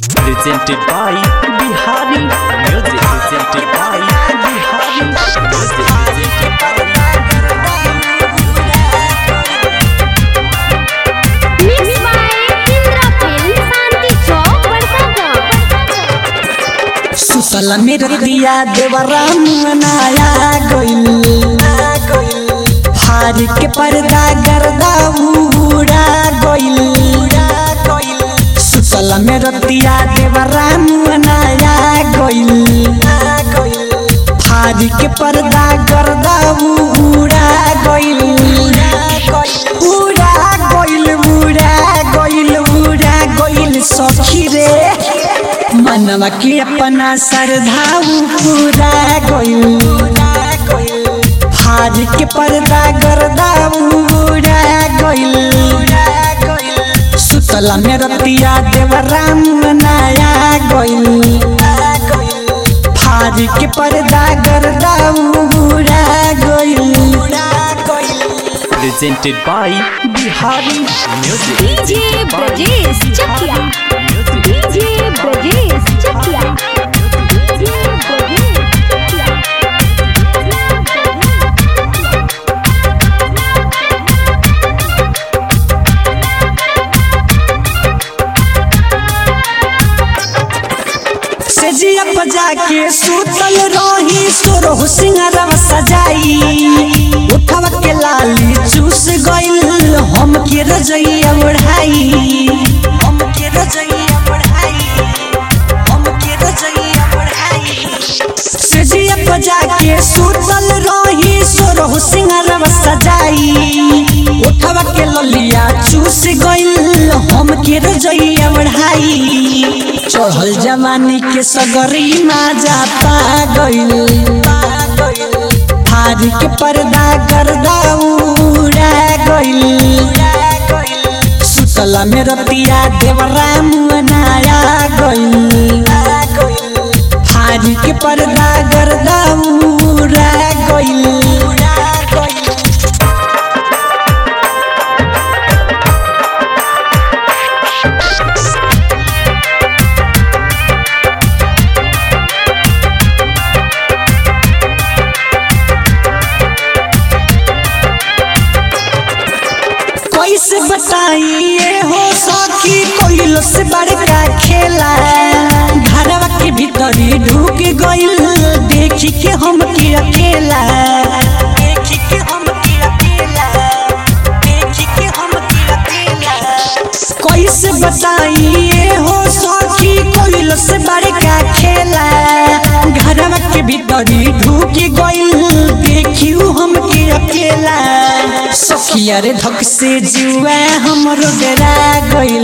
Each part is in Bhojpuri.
presented by Bihari Music. Presented by Bihari Music. Presented by Mixed by Indra Film, Santi Chowk, Barsaga. सुतल मेर दिया देवराम मनाया गइल हार के पर्दा गर्दा उड़ा गइल सुतल मेर दिया देवराम मनाया गइल हार के पर्दा गर्दा उड़ा गइल उड़ा गइल उड़ा गइल उड़ा गइल सखी रे मनवा के अपना श्रद्धाऊ पूरा गइल हार के पर्दा गर्दा उड़ा गइल सुतला में रतिया देवराम नया गइल हार के पर्दा गर्दा उड़ा गइल presented by Bihari Music. DJ Brajesh Chakia. Music. DJ Brajesh Chakia. DJ Brajesh Chakia. सेजिया बजा के सुतल रही सोरह सिंगारवा सजाई उठवा के लाली चूस गइल हम के रजैया ओढ़ाई हम के रजैया ओढ़ाई हम के रजैया ओढ़ाई सेजिया बजा के सुतल रही सोरह सिंगारवा सजाई उठवा के ललिया चूस गइल हम के रजैया ओढ़ाई चढ़ल जवानी के सगरी माजा पा गइल हार के पर्दा गर्दा उड़ा गइल सुतला में रतिया देवराम नया गइल हार के पर्दा गर्दा उड़ा गइल कैसे बताइए हो सखी कोइलो से बड़का खेला घरवा के भीतरी ढुक गइल देखी के हम के अकेला देखी के हम के अकेला देखी के हम के अकेला कैसे बताइए हो सखी कोइलो से बड़का खेला घरवा के भीतरी ढुक गइल देखी हम के अकेला सखिया रे धक से जुआ हमरो डरा गइल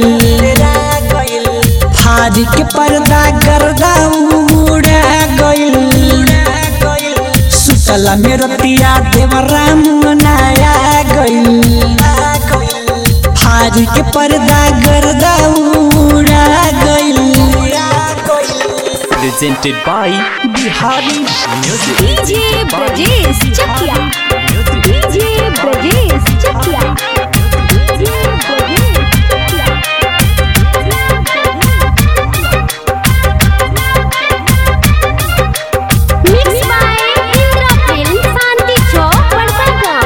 फाड़ के पर्दा गर्दा उड़ा गइल सुतला में रतिया देवराम नया गइल फाड़ के पर्दा गर्दा उड़ा गइल Presented by Bihari Music. DJ Brajesh Chakia. Music. DJ Brajesh Chakia. DJ Brajesh Chakia. Mixed by Indra Film, Santi Chowk, Barsaga.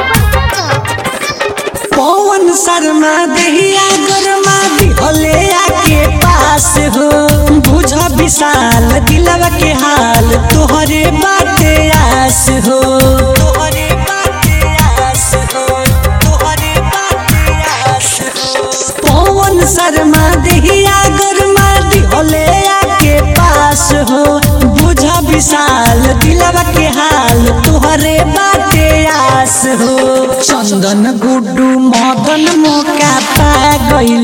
पवन शर्मा दहिया गरमा दिहले आके पास हो बुझ विशाल दिलवा के हाल तोहरे बाटे आस हो तोहरे बाटे आस हो तोहरे बाटे आस हो पवन शर्मा दहिया गरमा दिहले आके पास हो बुझ विशाल दिलवा के हाल तोहरे बाटे आस हो चंदन गुड्डू मदन मौका पा गइल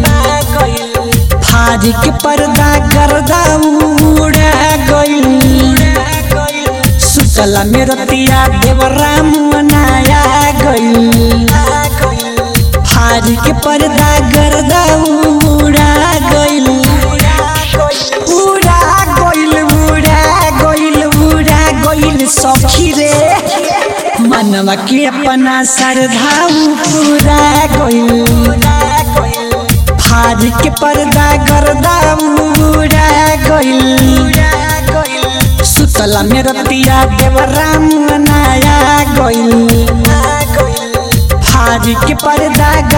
फाड़ के पर्दा गर्दा उड़ा गइल सुतला में रतिया देवराम नया गइल फाड़ के पर्दा गर्दा उड़ा गइल उड़ा गइल उड़ा गइल उड़ा गइल सखी रे मनवा के अपना श्रद्धा पूरा गइल फाड़ के पर्दा गर्दा उड़ा गइल सुतला में रतिया देवराम नया गइल फाड़ के पर्दा